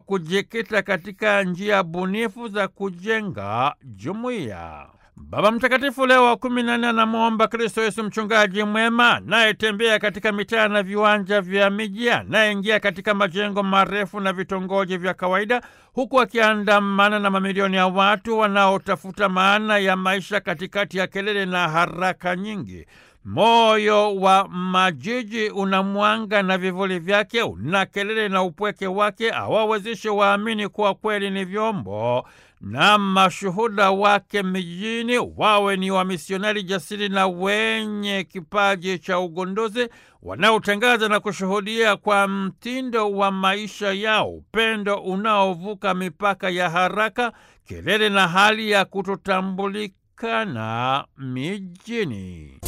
kujikita katika njia bunifu za kujenga jumuiya. Baba Mtakatifu Leo wa kumi na nne anamwomba Kristo Yesu mchungaji mwema anayetembea katika mitaa na viwanja vya miji, anayeingia katika majengo marefu na vitongoji vya kawaida, huku akiandamana na mamilioni ya watu wanaotafuta maana ya maisha katikati ya kelele na haraka nyingi. Moyo wa majiji una mwanga na vivuli vyake, una kelele na upweke wake, awawezeshe waamini kuwa kweli ni vyombo na mashuhuda wake mijini, wawe ni wamisionari jasiri na wenye kipaji cha ugunduzi, wanaotangaza na kushuhudia kwa mtindo wa maisha yao upendo unaovuka mipaka ya haraka, kelele na hali ya kutotambulikana mijini.